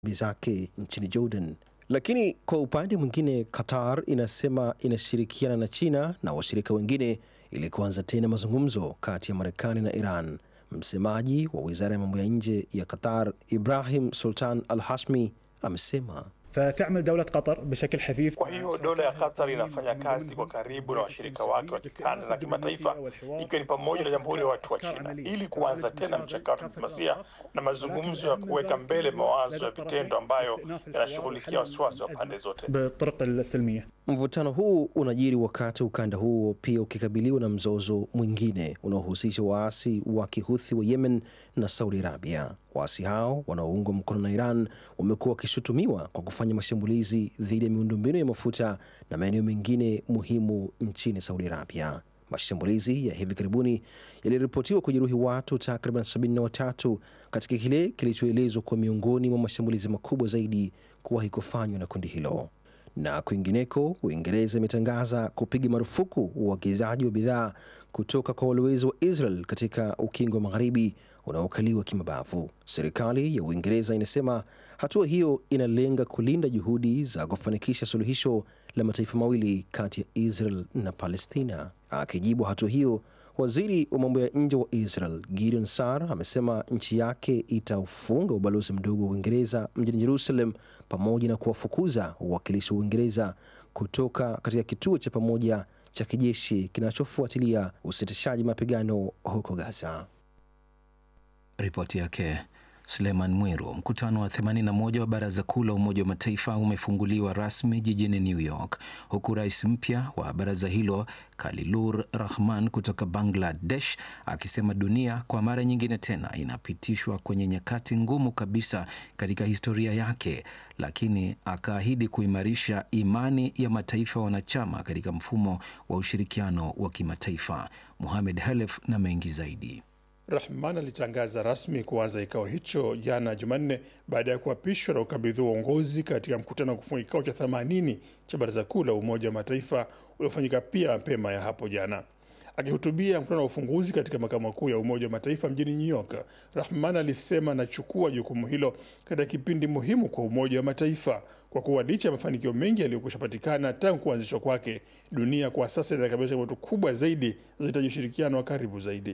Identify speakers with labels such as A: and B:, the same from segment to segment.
A: zake nchini Jordan. Lakini kwa upande mwingine, Qatar inasema inashirikiana na China na washirika wengine ili kuanza tena mazungumzo kati ya Marekani na Iran. Msemaji wa wizara ya mambo ya nje ya Qatar, Ibrahim Sultan Al Hashmi, amesema
B: فتعمل دولة قطر بشكل حثيث
C: Kwa hiyo dola ya Qatar inafanya kazi kwa karibu na washirika wake wa kikanda na kimataifa, ikiwa ni pamoja na Jamhuri ya Watu wa China, ili kuanza tena mchakato wa diplomasia na mazungumzo ya kuweka mbele mawazo ya vitendo ambayo yanashughulikia wasiwasi wa pande zote.
B: بالطرق السلمية
A: Mvutano huu unajiri wakati ukanda huo pia ukikabiliwa na mzozo mwingine unaohusisha waasi wa kihuthi wa Yemen na Saudi Arabia. Waasi hao wanaoungwa mkono na Iran wamekuwa wakishutumiwa kwa kufanya mashambulizi dhidi ya miundombinu ya mafuta na maeneo mengine muhimu nchini Saudi Arabia. Mashambulizi ya hivi karibuni yaliripotiwa kujeruhi watu takriban 73 katika kile kilichoelezwa kuwa miongoni mwa mashambulizi makubwa zaidi kuwahi kufanywa na kundi hilo. Na kwingineko, Uingereza imetangaza kupiga marufuku uagizaji wa bidhaa kutoka kwa walowezi wa Israel katika ukingo wa magharibi unaokaliwa kimabavu. Serikali ya Uingereza inasema hatua hiyo inalenga kulinda juhudi za kufanikisha suluhisho la mataifa mawili kati ya Israel na Palestina. Akijibu hatua hiyo, waziri wa mambo ya nje wa Israel Gideon Sar amesema nchi yake itaufunga ubalozi mdogo wa Uingereza mjini Jerusalem pamoja na kuwafukuza wawakilishi wa Uingereza kutoka katika kituo cha pamoja cha kijeshi kinachofuatilia usitishaji mapigano huko Gaza.
D: Ripoti yake Suleiman Mwiru. Mkutano wa 81 wa Baraza Kuu la Umoja wa Mataifa umefunguliwa rasmi jijini New York, huku rais mpya wa baraza hilo Khalilur Rahman kutoka Bangladesh akisema dunia kwa mara nyingine tena inapitishwa kwenye nyakati ngumu kabisa katika historia yake, lakini akaahidi kuimarisha imani ya mataifa wanachama katika mfumo wa ushirikiano wa kimataifa. Muhamed Halef na mengi zaidi.
C: Rahman alitangaza rasmi kuanza kikao hicho jana Jumanne baada ya kuapishwa na ukabidhi wa uongozi katika mkutano wa kufunga kikao cha 80 cha Baraza Kuu la Umoja wa Mataifa uliofanyika pia mapema ya hapo jana. Akihutubia mkutano wa ufunguzi katika makao makuu ya Umoja wa Mataifa mjini New York, Rahman alisema anachukua jukumu hilo katika kipindi muhimu kwa Umoja wa Mataifa kwa kuwa licha ya mafanikio mengi yaliyokwisha patikana tangu kuanzishwa kwake, dunia kwa sasa inakabiliwa changamoto kubwa zaidi zinahitaji ushirikiano wa karibu zaidi.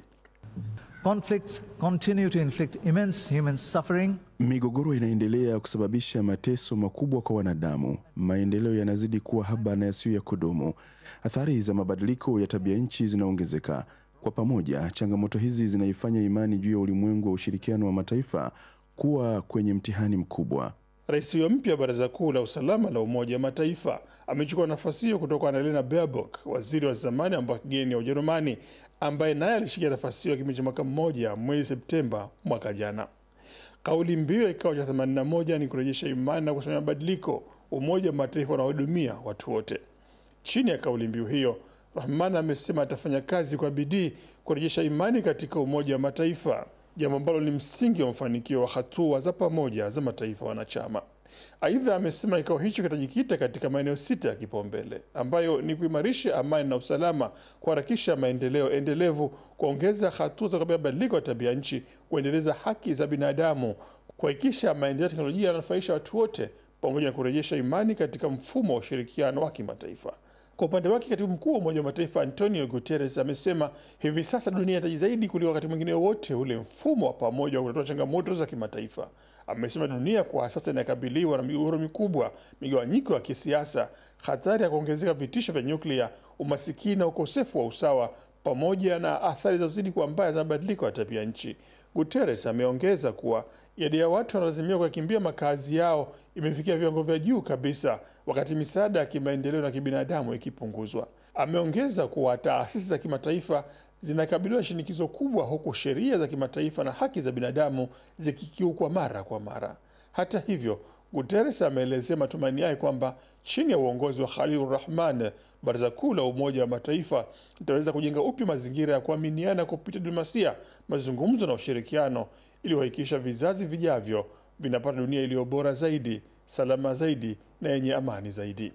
E: Conflicts continue to inflict immense human suffering.
F: Migogoro inaendelea kusababisha mateso makubwa kwa wanadamu. Maendeleo yanazidi kuwa haba na yasiyo ya kudumu. Athari za mabadiliko ya tabia nchi zinaongezeka. Kwa pamoja, changamoto hizi zinaifanya imani juu ya ulimwengu wa ushirikiano wa mataifa kuwa kwenye mtihani mkubwa.
C: Rais huyo mpya wa Baraza Kuu la Usalama la Umoja wa Mataifa amechukua nafasi hiyo kutoka kwa Annalena Baerbock, waziri wa zamani wa mambo ya kigeni ya Ujerumani, ambaye naye alishikia nafasi hiyo kipindi cha mwaka mmoja mwezi Septemba mwaka jana. Kauli mbiu ya kikao cha 81 ni kurejesha imani na kusimamia mabadiliko, Umoja wa Mataifa unaohudumia watu wote. Chini ya kauli mbiu hiyo, Rahman amesema atafanya kazi kwa bidii kurejesha imani katika Umoja wa Mataifa, jambo ambalo ni msingi wa mafanikio wa hatua za pamoja za mataifa wanachama. Aidha, amesema kikao hicho kitajikita katika maeneo sita ya kipaumbele ambayo ni kuimarisha amani na usalama, kuharakisha maendeleo endelevu, kuongeza hatua za kukabiliana mabadiliko ya tabia nchi, kuendeleza haki za binadamu, kuhakikisha maendeleo ya teknolojia yananufaisha watu wote, pamoja na kurejesha imani katika mfumo wa ushirikiano wa kimataifa. Kwa upande wake katibu mkuu wa Umoja wa Mataifa Antonio Guterres amesema hivi sasa dunia inahitaji zaidi kuliko wakati mwingine wote ule mfumo wa pamoja wa kutatua changamoto za kimataifa. Amesema dunia kwa sasa inakabiliwa na migogoro mikubwa, migawanyiko ya kisiasa, hatari ya kuongezeka vitisho vya nyuklia, umasikini na ukosefu wa usawa, pamoja na athari zinazozidi kuwa mbaya za mabadiliko ya tabia nchi. Guterres ameongeza kuwa idadi ya watu wanalazimika kuyakimbia makazi yao imefikia viwango vya juu kabisa, wakati misaada ya kimaendeleo na kibinadamu ikipunguzwa. Ameongeza kuwa taasisi za kimataifa zinakabiliwa na shinikizo kubwa, huku sheria za kimataifa na haki za binadamu zikikiukwa mara kwa mara. Hata hivyo, Guterres ameelezea matumaini yake kwamba chini ya uongozi wa Khalilur Rahman, Baraza Kuu la Umoja wa Mataifa litaweza kujenga upya mazingira ya kuaminiana kupitia diplomasia, mazungumzo na ushirikiano, ili kuhakikisha vizazi vijavyo vinapata dunia iliyo bora zaidi, salama zaidi na yenye amani zaidi.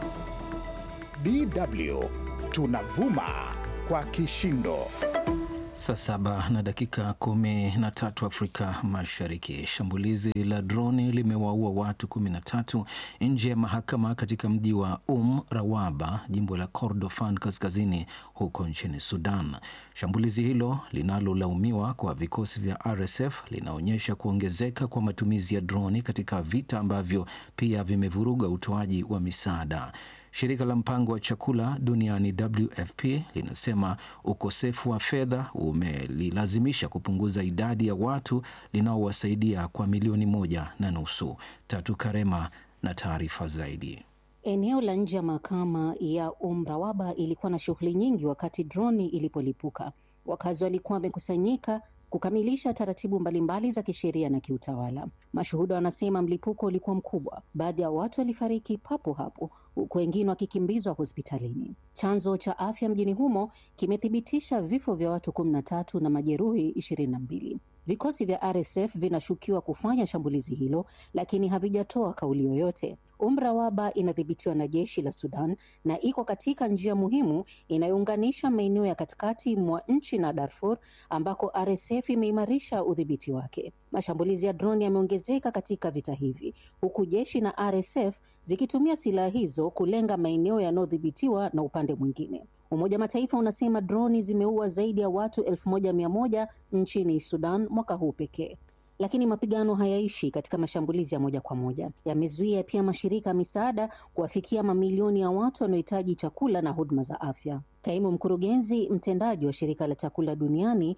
G: DW tunavuma kwa kishindo.
D: Saa saba na dakika kumi na tatu Afrika Mashariki. Shambulizi la droni limewaua watu kumi na tatu nje ya mahakama katika mji wa Um Rawaba, jimbo la Kordofan kaskazini huko nchini Sudan. Shambulizi hilo linalolaumiwa kwa vikosi vya RSF linaonyesha kuongezeka kwa matumizi ya droni katika vita ambavyo pia vimevuruga utoaji wa misaada. Shirika la mpango wa chakula duniani WFP linasema ukosefu wa fedha umelilazimisha kupunguza idadi ya watu linaowasaidia kwa milioni moja na nusu. Tatu Karema na taarifa zaidi.
G: Eneo la nje ya mahakama ya Umrawaba ilikuwa na shughuli nyingi wakati droni ilipolipuka. Wakazi walikuwa wamekusanyika kukamilisha taratibu mbalimbali za kisheria na kiutawala. Mashuhuda wanasema mlipuko ulikuwa mkubwa, baadhi ya watu walifariki papo hapo, huku wengine wakikimbizwa hospitalini. Chanzo cha afya mjini humo kimethibitisha vifo vya watu kumi na tatu na majeruhi ishirini na mbili. Vikosi vya RSF vinashukiwa kufanya shambulizi hilo, lakini havijatoa kauli yoyote. Umrawaba inadhibitiwa na jeshi la Sudan na iko katika njia muhimu inayounganisha maeneo ya katikati mwa nchi na Darfur ambako RSF imeimarisha udhibiti wake. Mashambulizi ya droni yameongezeka katika vita hivi, huku jeshi na RSF zikitumia silaha hizo kulenga maeneo yanayodhibitiwa na upande mwingine. Umoja wa Mataifa unasema droni zimeua zaidi ya watu elfu moja mia moja nchini Sudan mwaka huu pekee. Lakini mapigano hayaishi katika mashambulizi ya moja kwa moja, yamezuia pia mashirika ya misaada kuwafikia mamilioni ya watu wanaohitaji chakula na huduma za afya. Kaimu mkurugenzi mtendaji wa shirika la chakula duniani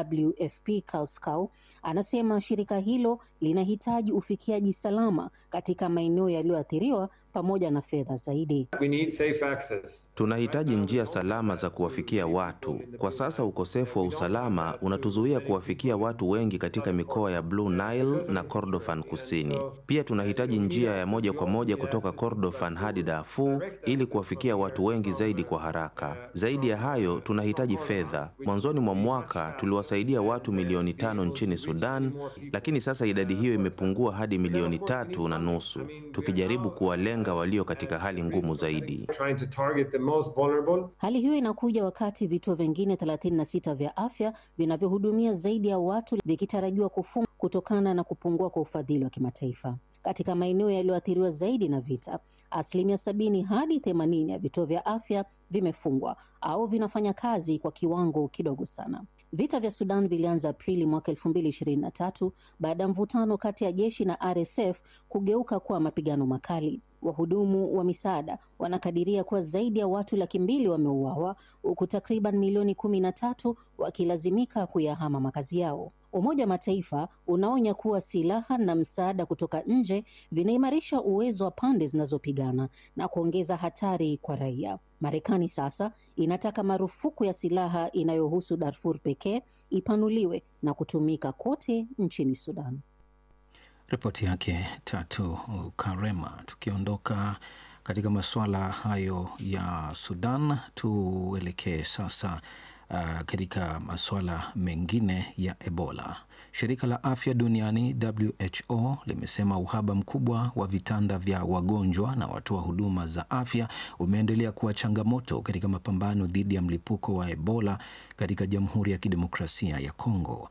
G: WFP Karl Skau anasema shirika hilo linahitaji ufikiaji salama katika maeneo yaliyoathiriwa pamoja na fedha zaidi.
H: We need safe access.
I: Tunahitaji njia salama za kuwafikia watu. Kwa sasa ukosefu wa usalama unatuzuia kuwafikia watu wengi katika mikoa ya Blue Nile na Kordofan Kusini. Pia tunahitaji njia ya moja kwa moja kutoka Kordofan hadi Darfur ili kuwafikia watu wengi zaidi kwa haraka. Zaidi ya hayo, tunahitaji fedha. Mwanzoni mwa mwaka tuliwasaidia watu milioni tano nchini Sudan, lakini sasa idadi hiyo imepungua hadi milioni tatu na nusu, tukijaribu kuwalenga walio katika hali ngumu zaidi.
H: Trying to target the most vulnerable.
G: Hali hiyo inakuja wakati vituo vingine 36 vya afya vinavyohudumia zaidi ya watu vikitarajiwa kufungwa kutokana na kupungua kwa ufadhili wa kimataifa. Katika maeneo yaliyoathiriwa zaidi na vita, asilimia sabini hadi themanini ya vituo vya afya vimefungwa au vinafanya kazi kwa kiwango kidogo sana. Vita vya Sudan vilianza Aprili mwaka elfu mbili ishirini na tatu baada ya mvutano kati ya jeshi na RSF kugeuka kuwa mapigano makali. Wahudumu wa misaada wanakadiria kuwa zaidi ya watu laki mbili wameuawa huku takriban milioni kumi na tatu wakilazimika kuyahama makazi yao. Umoja wa Mataifa unaonya kuwa silaha na msaada kutoka nje vinaimarisha uwezo wa pande zinazopigana na kuongeza hatari kwa raia. Marekani sasa inataka marufuku ya silaha inayohusu Darfur pekee ipanuliwe na kutumika kote nchini Sudan.
D: Ripoti yake Tatu Karema. Tukiondoka katika masuala hayo ya Sudan, tuelekee sasa uh, katika masuala mengine ya Ebola. Shirika la afya duniani WHO limesema uhaba mkubwa wa vitanda vya wagonjwa na watoa huduma za afya umeendelea kuwa changamoto katika mapambano dhidi ya mlipuko wa Ebola katika Jamhuri ya Kidemokrasia ya Kongo.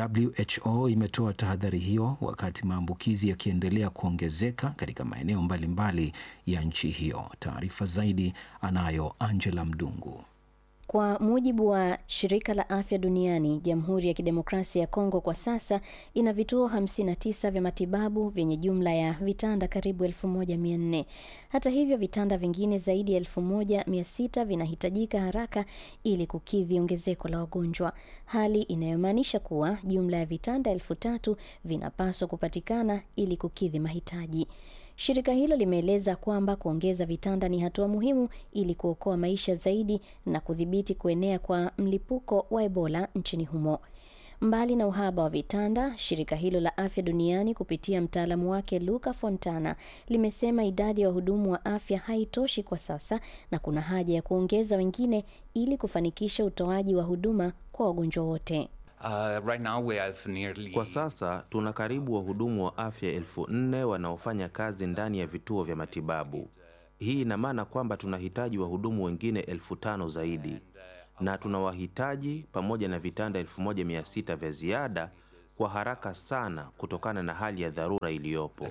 D: WHO imetoa tahadhari hiyo wakati maambukizi yakiendelea kuongezeka katika maeneo mbalimbali ya nchi hiyo. Taarifa zaidi anayo Angela Mdungu.
J: Kwa mujibu wa shirika la afya duniani, Jamhuri ya Kidemokrasia ya Kongo kwa sasa ina vituo 59 vya matibabu vyenye jumla ya vitanda karibu 1400. Hata hivyo, vitanda vingine zaidi ya 1600 vinahitajika haraka ili kukidhi ongezeko la wagonjwa, hali inayomaanisha kuwa jumla ya vitanda elfu tatu vinapaswa kupatikana ili kukidhi mahitaji. Shirika hilo limeeleza kwamba kuongeza vitanda ni hatua muhimu ili kuokoa maisha zaidi na kudhibiti kuenea kwa mlipuko wa Ebola nchini humo. Mbali na uhaba wa vitanda, shirika hilo la afya duniani kupitia mtaalamu wake Luca Fontana limesema idadi ya wahudumu wa afya haitoshi kwa sasa na kuna haja ya kuongeza wengine ili kufanikisha utoaji wa huduma kwa wagonjwa wote.
I: Uh, right now we have nearly... Kwa sasa tuna karibu wahudumu wa afya elfu nne wanaofanya kazi ndani ya vituo vya matibabu. Hii ina maana kwamba tunahitaji wahudumu wengine elfu tano zaidi. na tunawahitaji pamoja na vitanda 1600 vya ziada kwa haraka sana kutokana na hali ya dharura iliyopo.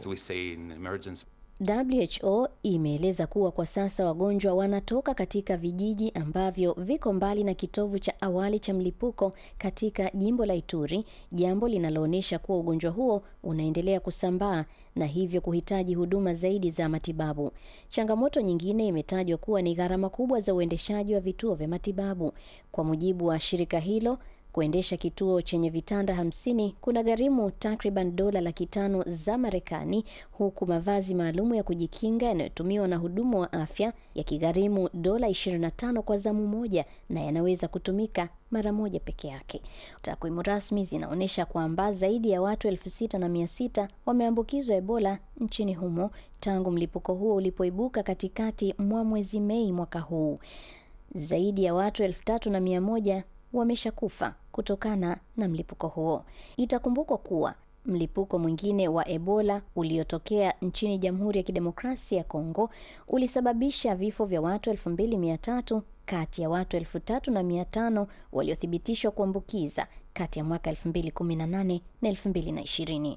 J: WHO imeeleza kuwa kwa sasa wagonjwa wanatoka katika vijiji ambavyo viko mbali na kitovu cha awali cha mlipuko katika jimbo la Ituri, jambo linaloonyesha kuwa ugonjwa huo unaendelea kusambaa na hivyo kuhitaji huduma zaidi za matibabu. Changamoto nyingine imetajwa kuwa ni gharama kubwa za uendeshaji wa vituo vya matibabu. Kwa mujibu wa shirika hilo, kuendesha kituo chenye vitanda hamsini kuna gharimu takriban dola laki tano za Marekani, huku mavazi maalum ya kujikinga yanayotumiwa na hudumu wa afya yakigharimu dola 25 kwa zamu moja na yanaweza kutumika mara moja peke yake. Takwimu rasmi zinaonyesha kwamba zaidi ya watu elfu sita na mia sita wameambukizwa Ebola nchini humo tangu mlipuko huo ulipoibuka katikati mwa mwezi Mei mwaka huu. Zaidi ya watu elfu tatu na mia moja wameshakufa kutokana na mlipuko huo. Itakumbukwa kuwa mlipuko mwingine wa Ebola uliotokea nchini Jamhuri ya Kidemokrasia ya Kongo ulisababisha vifo vya watu 2300 kati ya watu 3500 waliothibitishwa kuambukiza kati ya mwaka 2018 na 2020.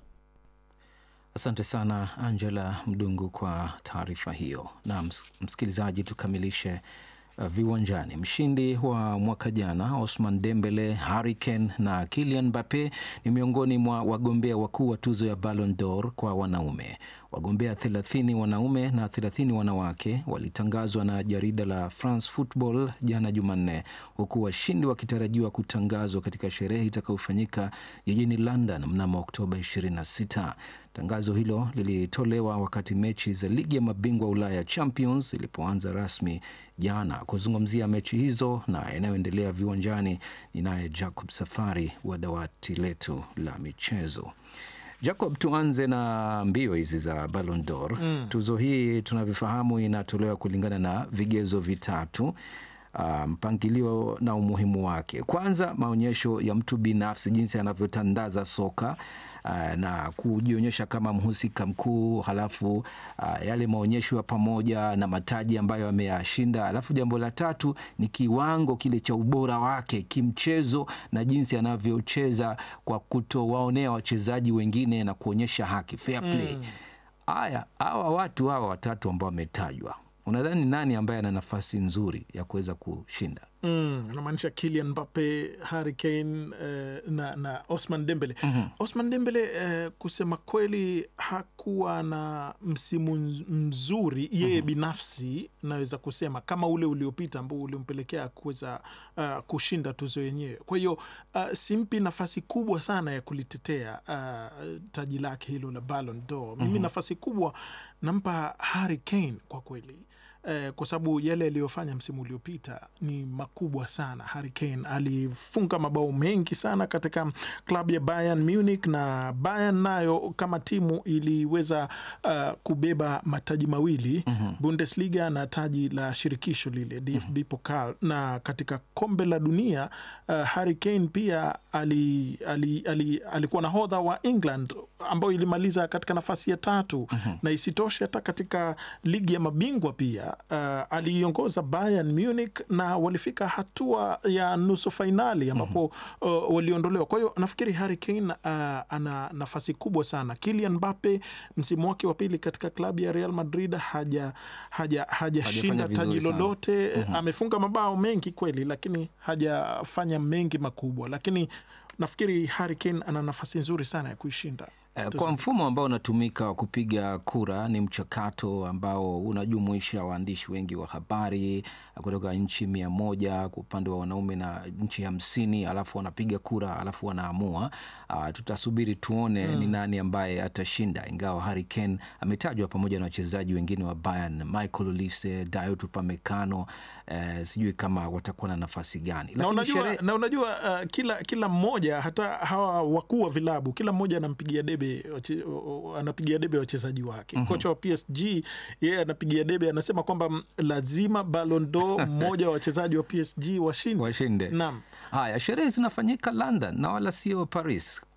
D: Asante sana Angela Mdungu kwa taarifa hiyo. Na msikilizaji, tukamilishe Uh, viwanjani. Mshindi wa mwaka jana Osman Dembele, Harry Kane na Kylian Mbappe ni miongoni mwa wagombea wakuu wa tuzo ya Ballon d'Or kwa wanaume. Wagombea 30 wanaume na 30 wanawake walitangazwa na jarida la France Football jana Jumanne, huku washindi wakitarajiwa kutangazwa katika sherehe itakayofanyika jijini London mnamo Oktoba 26. Tangazo hilo lilitolewa wakati mechi za ligi ya mabingwa Ulaya Champions ilipoanza rasmi jana. Kuzungumzia mechi hizo na yanayoendelea viwanjani, ninaye Jacob Safari wa dawati letu la michezo. Jacob, tuanze na mbio hizi za Ballon d'Or. Mm. Tuzo hii tunavyofahamu inatolewa kulingana na vigezo vitatu. Uh, mpangilio na umuhimu wake. Kwanza, maonyesho ya mtu binafsi, jinsi anavyotandaza soka uh, na kujionyesha kama mhusika mkuu, halafu uh, yale maonyesho ya pamoja na mataji ambayo ameyashinda. Halafu jambo la tatu ni kiwango kile cha ubora wake kimchezo na jinsi anavyocheza kwa kutowaonea wachezaji wengine na kuonyesha haki, fair play. Haya, mm. hawa watu hawa watatu ambao wametajwa unadhani nani ambaye ana nafasi nzuri ya kuweza kushinda?
K: Mm, anamaanisha Kylian Mbappe, Harry Kane eh, na, na Osman Dembele. mm -hmm. Osman Dembele eh, kusema kweli hakuwa na msimu mzuri yeye mm -hmm. binafsi naweza kusema kama ule uliopita ambao ulimpelekea kuweza uh, kushinda tuzo yenyewe. Kwa hiyo uh, simpi nafasi kubwa sana ya kulitetea uh, taji lake hilo la Ballon d'Or. Mimi mm -hmm. nafasi kubwa nampa Harry Kane kwa kweli. Eh, kwa sababu yale aliyofanya msimu uliopita ni makubwa sana. Harry Kane alifunga mabao mengi sana katika klabu ya Bayern Munich, na Bayern nayo kama timu iliweza uh, kubeba mataji mawili mm -hmm. Bundesliga na taji la shirikisho lile DFB mm -hmm. Pokal, na katika kombe la dunia uh, Harry Kane pia ali, ali, ali, alikuwa nahodha wa England ambayo ilimaliza katika nafasi ya tatu mm -hmm. na isitoshe hata katika ligi ya mabingwa pia Uh, aliiongoza Bayern Munich na walifika hatua ya nusu fainali ambapo mm -hmm. uh, waliondolewa. Kwa hiyo nafikiri Harry Kane uh, ana nafasi kubwa sana. Kylian Mbappe msimu wake wa pili katika klabu ya Real Madrid haja hajashinda haja taji lolote mm -hmm. amefunga mabao mengi kweli, lakini hajafanya mengi makubwa, lakini nafikiri Harry Kane ana nafasi nzuri sana ya kuishinda.
D: Kwa mfumo ambao unatumika wa kupiga kura, ni mchakato ambao unajumuisha waandishi wengi wa habari kutoka nchi mia moja kwa upande wa wanaume na nchi hamsini alafu wanapiga kura alafu wanaamua. Uh, tutasubiri tuone mm. ni nani ambaye atashinda, ingawa Harry Kane ametajwa pamoja na wachezaji wengine wa Bayern, Michael Olise, Dayot Upamecano. Uh, sijui kama watakuwa na nafasi gani,
K: na unajua, shere... na unajua uh, kila, kila mmoja hata hawa wakuu wa vilabu kila mmoja anampigia debe anapigia debe wachezaji wake. mm -hmm. Kocha wa PSG yeye yeah, anapigia debe, anasema kwamba lazima Ballon d'Or mmoja wa wachezaji wa PSG washinde,
D: washinde.
K: Naam.
D: Haya, sherehe zinafanyika London na wala sio Paris.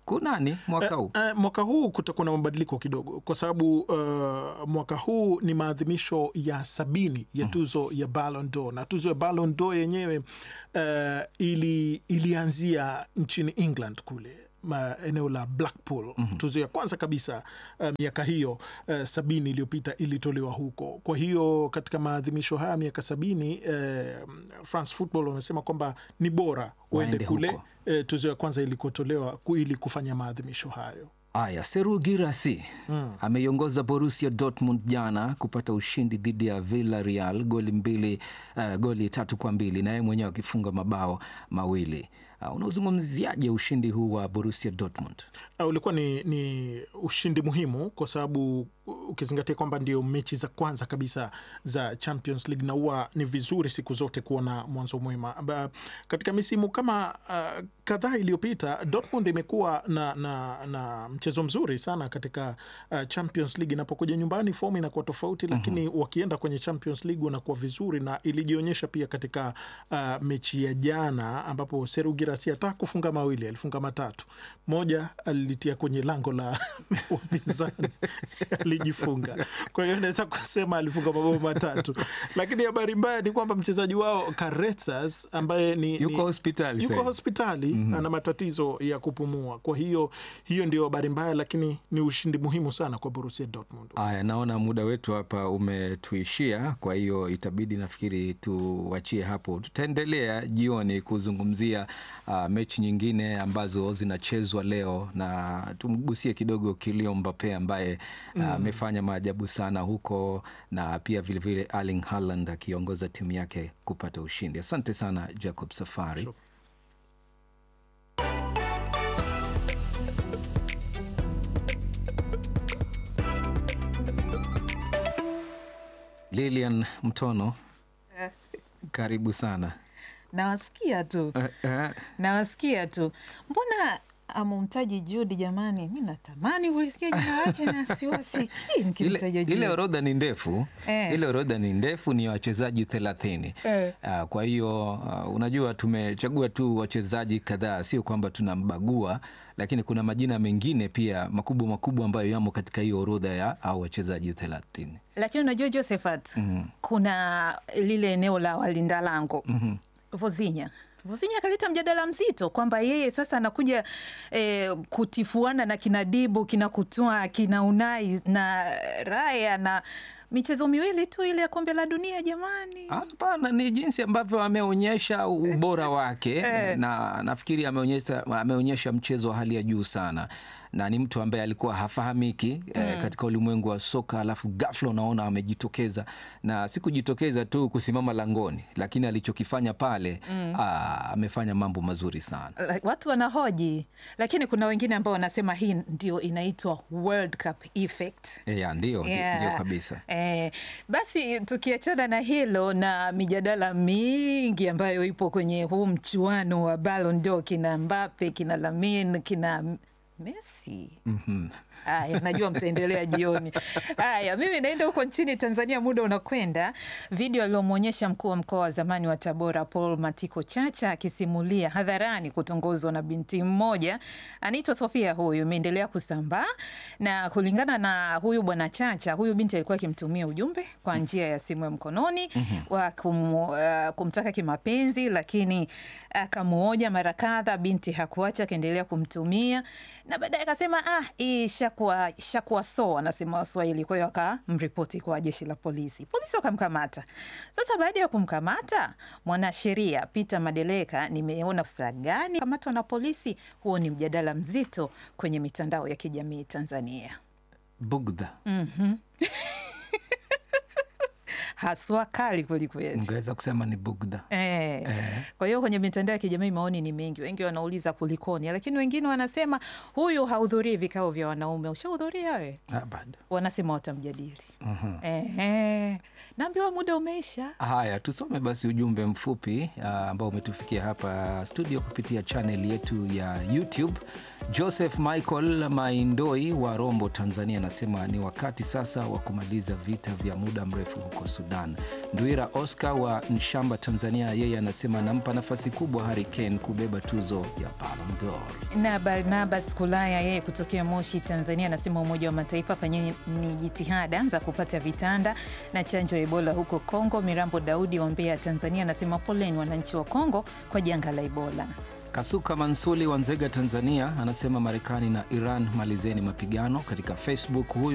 D: kunani mwaka huu?
K: Uh, mwaka huu kutakuwa na mabadiliko kidogo kwa sababu uh, mwaka huu ni maadhimisho ya sabini ya tuzo ya Ballon d'Or na tuzo ya Ballon d'Or yenyewe uh, ili, ilianzia nchini England kule ma, eneo la Blackpool. mm -hmm. Tuzo ya kwanza kabisa uh, miaka hiyo uh, sabini iliyopita ilitolewa huko. Kwa hiyo katika maadhimisho haya miaka sabini uh, France Football wamesema kwamba ni bora uende kule uh, tuzo ya kwanza ilikotolewa ili kufanya maadhimisho hayo.
D: Aya, Seru Girasi mm. ameiongoza Borussia Dortmund jana kupata ushindi dhidi ya Villarreal goli mbili, uh, goli tatu kwa mbili na yeye mwenyewe akifunga mabao mawili. Uh, unaozungumziaje ushindi huu wa Borussia Dortmund?
K: Uh, ulikuwa ni, ni ushindi muhimu kwa sababu ukizingatia kwamba ndio mechi za kwanza kabisa za Champions League na huwa ni vizuri siku zote kuona mwanzo mwema. Katika misimu kama uh, kadhaa iliyopita Dortmund imekuwa na, na, na mchezo mzuri sana katika uh, Champions League. Inapokuja nyumbani fomu inakuwa tofauti, lakini mm -hmm. wakienda kwenye Champions League wanakuwa vizuri, na ilijionyesha pia katika uh, mechi ya jana ambapo Seru Girassi hata kufunga mawili, alifunga matatu, moja alitia kwenye lango la wapinzani alijifunga. Kwa hiyo naweza kusema alifunga mabao matatu, lakini habari mbaya ni kwamba mchezaji wao Karetzas ambaye ni
D: yuko hospitali,
K: yuko hospitali mm -hmm. ana matatizo ya kupumua. Kwa hiyo hiyo ndio habari mbaya, lakini ni ushindi muhimu sana kwa Borussia Dortmund.
D: Aya, naona muda wetu hapa umetuishia, kwa hiyo itabidi nafikiri tuachie hapo. Tutaendelea jioni kuzungumzia uh, mechi nyingine ambazo zinachezwa leo na tumgusie kidogo Kylian Mbappe ambaye amefanya uh, maajabu sana huko na pia vilevile Erling Haaland akiongoza timu yake kupata ushindi. Asante sana Jacob Safari. Sure. Lilian Mtono, karibu sana.
L: Nawasikia tu nawasikia tu, mbona amumtaji Judi? Jamani, mi natamani kulisikia jina lake na siwasikii mkimtaja Judi.
D: Ile orodha ni ndefu eh. Ile orodha ni ndefu, ni wachezaji thelathini eh. Uh, kwa hiyo uh, unajua tumechagua tu wachezaji kadhaa, sio kwamba tunambagua lakini kuna majina mengine pia makubwa makubwa ambayo yamo katika hiyo orodha ya au wachezaji thelathini.
L: Lakini unajua Josephat, mm -hmm. kuna lile eneo la walinda lango mm -hmm. Vozinya Vozinya akaleta mjadala mzito kwamba yeye sasa anakuja eh, kutifuana na kina Dibu kina Kutoa kina Unai na Raya na michezo miwili tu ile ya kombe la dunia. Jamani,
D: hapana, ni jinsi ambavyo ameonyesha ubora wake na nafikiri ameonyesha, ameonyesha mchezo wa hali ya juu sana na ni mtu ambaye alikuwa hafahamiki mm. eh, katika ulimwengu wa soka, alafu ghafla unaona amejitokeza, na si kujitokeza tu kusimama langoni, lakini alichokifanya pale mm. aa, amefanya mambo mazuri sana.
L: Watu wanahoji, lakini kuna wengine ambao wanasema hii ndio inaitwa World Cup effect.
D: Yeah, ndio,
L: Yeah.
D: ndio kabisa.
L: Eh, basi tukiachana na hilo na mijadala mingi ambayo ipo kwenye huu mchuano wa Ballon d'Or, kina Mbappe, kina Lamine, kina Messi.
D: Mhm.
L: Haya, najua mtaendelea jioni. Haya, mimi naenda huko nchini Tanzania, muda unakwenda. Video aliyomwonyesha mkuu wa mkoa wa zamani wa Tabora Paul Matiko Chacha akisimulia hadharani kutongozwa na binti mmoja anaitwa Sofia, huyu imeendelea kusambaa, na kulingana na huyu bwana Chacha, huyu binti alikuwa akimtumia ujumbe kwa njia ya simu ya mkononi wa kum, uh, kumtaka kimapenzi, lakini akamuoja mara kadha, binti hakuacha, akaendelea kumtumia na baadaye akasema ah, hii shakuwa shakuwa so, anasema Waswahili. Kwa hiyo akamripoti kwa jeshi la polisi, polisi wakamkamata. Sasa baada ya kumkamata mwanasheria Peter Madeleka, nimeona saa gani kamatwa na polisi. Huo ni mjadala mzito kwenye mitandao ya kijamii Tanzania.
D: Bugdha
L: Mhm. haswa kali kwelikweli.
D: ungeweza kusema ni bugdha.
L: Eh. Kwa hiyo kwenye mitandao ya kijamii maoni ni mengi, wengi wanauliza kulikoni, lakini wengine wanasema huyu hahudhurii vikao vya wanaume. Ushahudhuria we?
D: Ah, bado.
L: Wanasema watamjadili.
D: Mhm.
L: Ehe. Naambiwa muda umeisha.
D: Haya, tusome basi ujumbe mfupi ah, ambao umetufikia hapa studio kupitia channel yetu ya YouTube. Joseph Michael Maindoi wa Rombo, Tanzania, anasema ni wakati sasa wa kumaliza vita vya muda mrefu huko Sudan. Ndwira Oscar wa Nshamba, Tanzania, yeye anasema anampa nafasi kubwa Harry Kane kubeba tuzo ya Ballon d'Or.
L: Na Barnabas Kulaya yeye kutokea Moshi, Tanzania, anasema Umoja wa Mataifa fanyeni ni jitihada za kupata vitanda na chanjo ya Ebola huko Kongo. Mirambo Daudi wa Mbeya, Tanzania, anasema poleni wananchi wa Kongo kwa janga la Ebola.
D: Kasuka Mansuli wa Nzega, Tanzania, anasema Marekani na Iran malizeni mapigano. Katika Facebook huyu